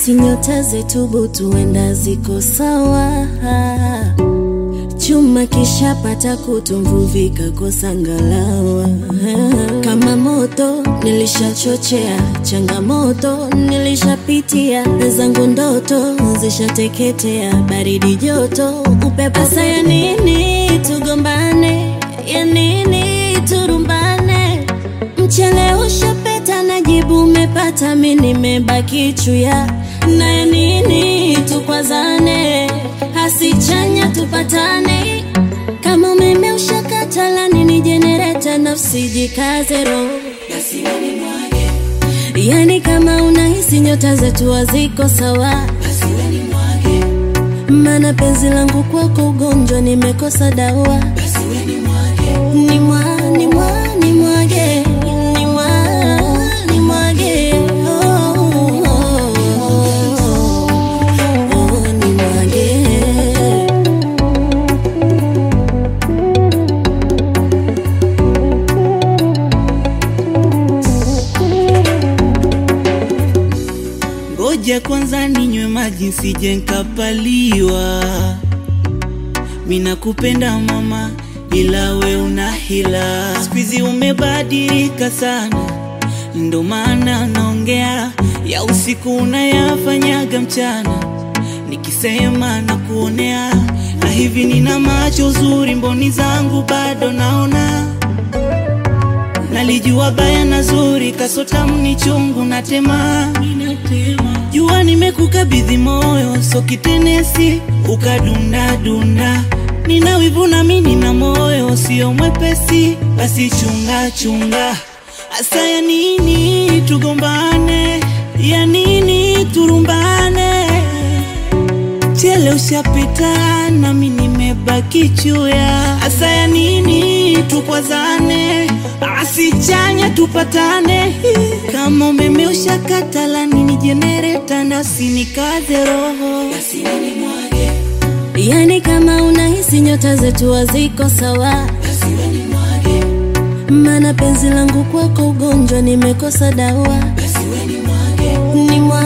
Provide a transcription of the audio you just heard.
nahisi nyota zetu butu huenda ziko sawa chuma kishapata kutu mvuvi kakosa ngalawa kama moto nilishachochea changamoto nilishapitia zangu ndoto zishateketea baridi joto upepo saya nini tugombane ya nini turumbane mchele ushapeta na jibu umepata mi nimebaki chuya na ya nini tukwazane hasichanya tupatane kama umeme ushakatala nini jenereta nafsi jikaze roho yani kama unahisi nyota zetu haziko sawa mana penzi langu kwako ugonjwa nimekosa dawa ni mwa ni mwa ni mwage ni mwa ni mwage oh, oh, oh, oh, ni mwage Ngoja kwanza ninywe maji nsije nkapaliwa. Mina kupenda mama, ila we una hila. Siku umebadilika sana, ndo maana naongea ya usiku unayafanyaga mchana, nikisema na kuonea na hivi nina macho zuri, mboni zangu bado naona Nalijua baya na zuri, kasota mni chungu na tema. Jua nimekukabidhi moyo, so kitenesi ukadunda dunda. Nina wivu na mimi nina moyo, sio mwepesi, basi chunga chunga. Asa ya nini tugombane, ya nini turumbane? Chele ushapita nami nimebaki chuya. Asa ya nini tukwazane, asichanya tupatane. Kama umeme ushakatala nini jenereta nasi nikaze roho. yani kama unahisi nyota zetu haziko sawa mana penzi langu kwako ugonjwa nimekosa dawa ni mwa